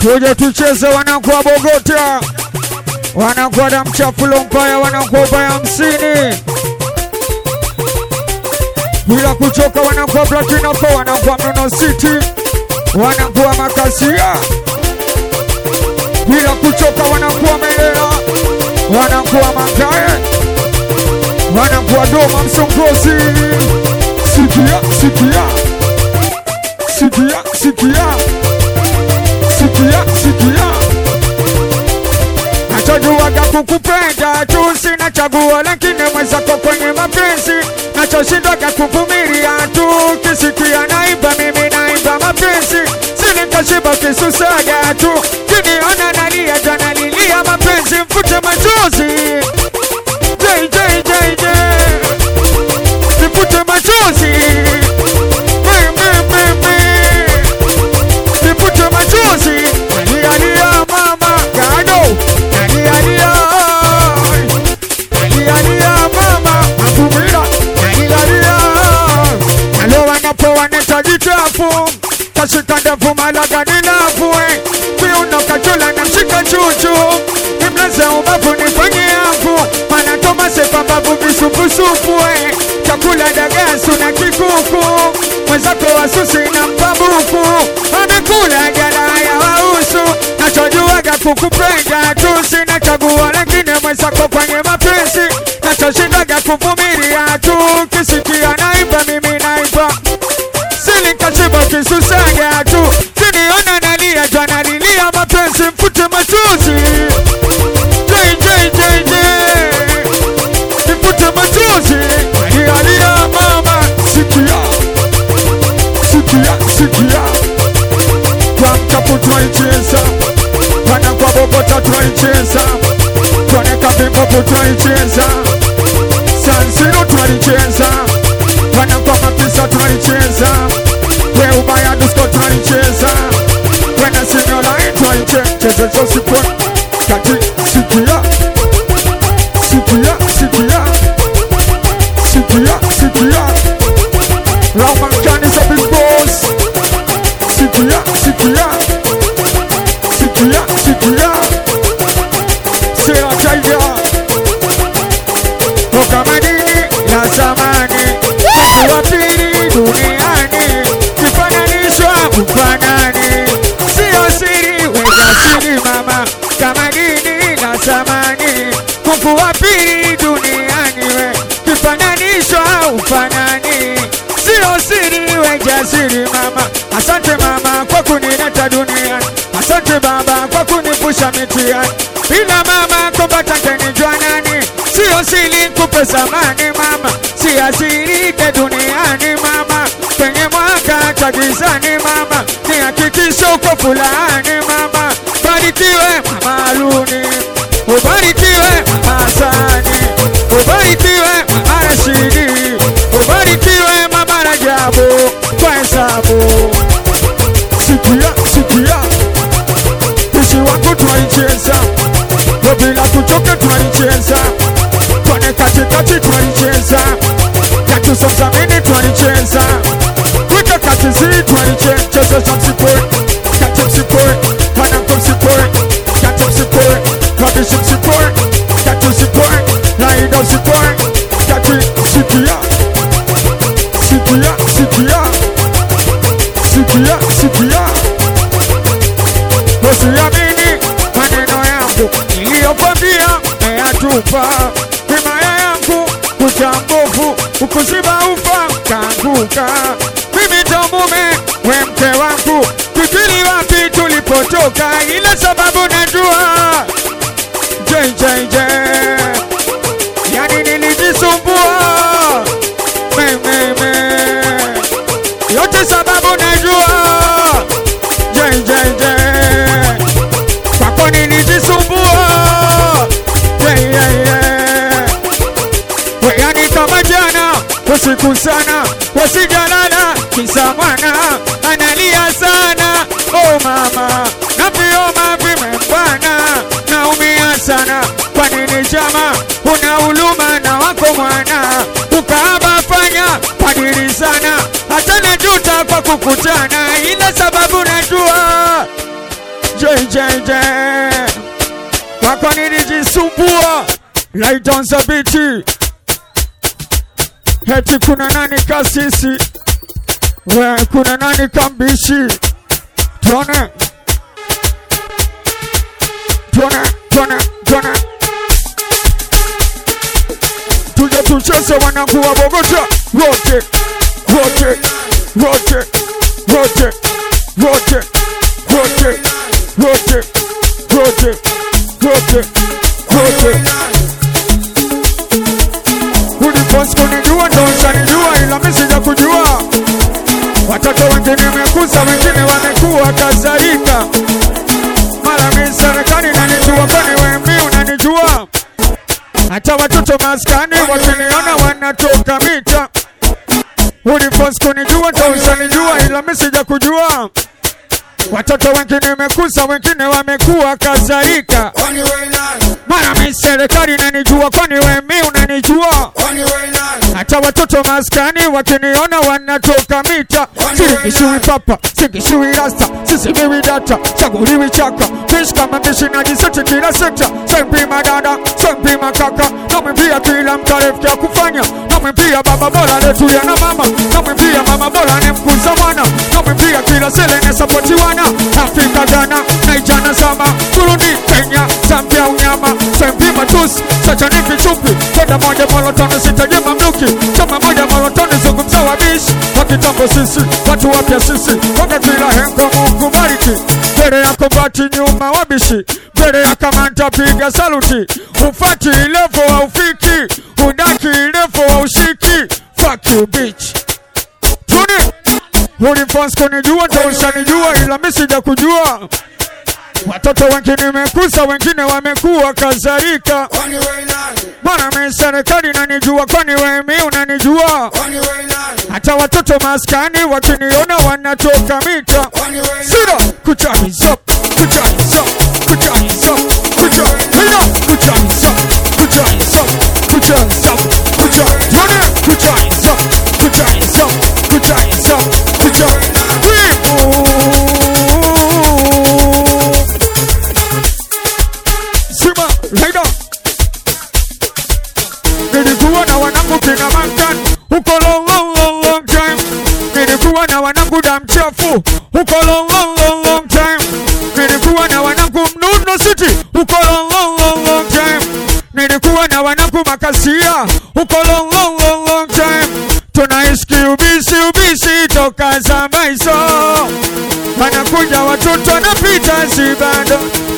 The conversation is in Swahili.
tuje tucheze wanakuwa Bogota, wanakuwa damu chafu Lompaya, wanakuwa ubaya hamsini bila kuchoka, wanakuwa Platina Four, wanakuwa Mnono City, wanakuwa Makasia bila kuchoka, wanakuwa Melea, wanakuwa Mangae, wanakuwa Doma Msongozi. Sikia, sikia, sikia, sikia, sikia, sikia. Nachojuaga kukupenda tu, sina chaguo, lakini mwenzako kwenye mapenzi nachoshindwaga kuvumilia tu, kisikia naimba mimi naimba mapenzi, sinikashiba kisusaga tu, kiniona nalia jana lilia mapenzi, mfute machozi Jay, jay, jay, jay. nifute machozi Me, me, me, me. nifute machozi nalialia mama gado nalialia nalialia mama mavumira nalialia nalo wanapoa netajitafu kashika ndevu malaga ninavue kiuno kachola na mshika chuchu nimlaze ubavu nifanye afu manatoma sepambavu visupusupue chakula dagasu na kikuku mwenzako wasusi na mpabuku amekula jala ya wausu nachojuaga kukupenda tu sina chaguo lakini mwenzako kwenye mapenzi nachoshindaga kuvumilia tu kisikia naimba mimi naimba silikashiba kisusaga tu kiniona nalia jana lilia mapenzi mfute machozi Jay, jay, jay, jay. nifute machozi alialia mama sikia sikia sikia kwa mchafu tunaicheza wana kwa bobota tunaicheza tuoneka vimbovu tunaicheza sansiro tunaicheza wana kwa mapisa tunaicheza we ubaya dusko tunaicheza wena sinyolai tunaicheza zosipo kati sikia sikia sikia sikia sikia Raumankani za big boss sikia sikia sikia sikia sera jaiga toka madini ya zamani wa pili duniani kifananishwa ufanani sio siri weza siri mama kama dini na zamani Mungu wa pili duniani we kifananishwa ufanani sio siri we jasiri mama asante mama kwa kunileta duniani asante baba kwa kunipusha mitihani bila mama kupata kenijua nani sio siri kupe samani mama si asirike duniani mama kwenye mwaka cha gizani mama ni hakikisho uko fulani mama barikiwe mama Aluni ubarikiwe mama Hasani ubarikiwe mama Rashidi ubarikiwe mama Rajabu kwa hesabu sikia sikia Pishi wangu twaicheza Yo bila kuchoka twaicheza Twane katikati twaicheza Katusomzamini twaicheza Wika katizi twaicheza Cheza za msipwe Kati msipwe Wanangu msipwe Kati msipwe Wabishi msipwe Kati msipwe Laida msipwe Kati sikia Sikia sikia Sikia sikia Usiamini maneno yangu niliyokwambia meyatupa. Himaya yangu kucha nguvu, ukuziba ufa kaanguka. Mimi ndo mume we mke wangu, fikiri wapi tulipotoka, ile sababu najua JJJ, yani nilijisumbua me, me, me. yote sababu najua JJJ kwako nilijisumbua yeah, yeah, yeah. Weyani kama jana usiku sana wasijalala kisa mwana analia sana oh mama na vioma vimembana naumia sana kwa nini chama una huluma na wako mwana ukaaba fanya padiri sana hata najuta kwa kukutana ila sababu najua JJJ Wako nilijisumbua Light on the beat Heti kuna nani kasisi We kuna nani kambishi Tuone Tuone Tuone Tuone Tuje tucheze wanangu wa Bogota Wote Wote Wote Wote Wote Wote Wote Wote Wote Wote Uliposi kunijua ndo ushanijua ila mimi sija kujua Watoto wengine mekuza wengine wamekuwa kadhalika Mara mimi serikali nanijua kwani wewe mimi unanijua Hata watoto maskani wakiniona wanatoka mita Uliposi kunijua ndo ushanijua ila mimi sija kujua Watoto wengine mekuza wengine wamekuwa kadhalika Kwani wewe nani? Mara mimi serikali nanijua kwani wewe mimi unanijua Kwani wewe nani? hata watoto maskani wakiniona wanatoka mita singishui papa singishui rasta sisimiwi data chaguliwi chaka fish kama mbishi najiseti kila sekta sempima dada sempima kaka namwimbia kila mtarefu ya kufanya namwimbia baba bora letuya na mama namwimbia mama bora nemkuza mwana namwimbia kila sele nesapotiwana afrika ghana naijana sama burundi kenya zambia unyama sempima tusi sachani vichupi kwenda moja molotano sitaje mamluki chama moja molotano zungumza wabishi wa kitambo sisi watu wapya sisi konga kila hengo mungu bariki mbele yako bati nyuma wabishi mbele ya kamanta piga saluti ufati ilevo wa ufiki udaki ilevo wa ushiki fuck you bitch tuni ulifons kunijua ndo ushanijua ila mi sija kujua watoto wengine mekusa wengine wamekuwa kadhalika Kwani wewe nani? Bwana mimi serikali nanijua, kwani wewe mimi unanijua? Kwani wewe nani? Hata watoto maskani wakiniona wanatoka mita. Kwani wewe nani? Sira kuchaniza kuchaniza kuchaniza kuchaniza kuchaniza kuchaniza kuchaniza kuchaniza kuchaniza kuchaniza kuchaniza kuchaniza Sima Laida Nilikuwa na wanangu kina Mankan huko long long long long time. Nilikuwa na wanangu damchafu huko long long long long time. Nilikuwa na wanangu Mnuno City huko long long long long time. Nilikuwa na wanangu Makasia huko long long long long time. Tunaishi ubisi ubisi toka zama hizo, wanakuja watoto wanapita si bado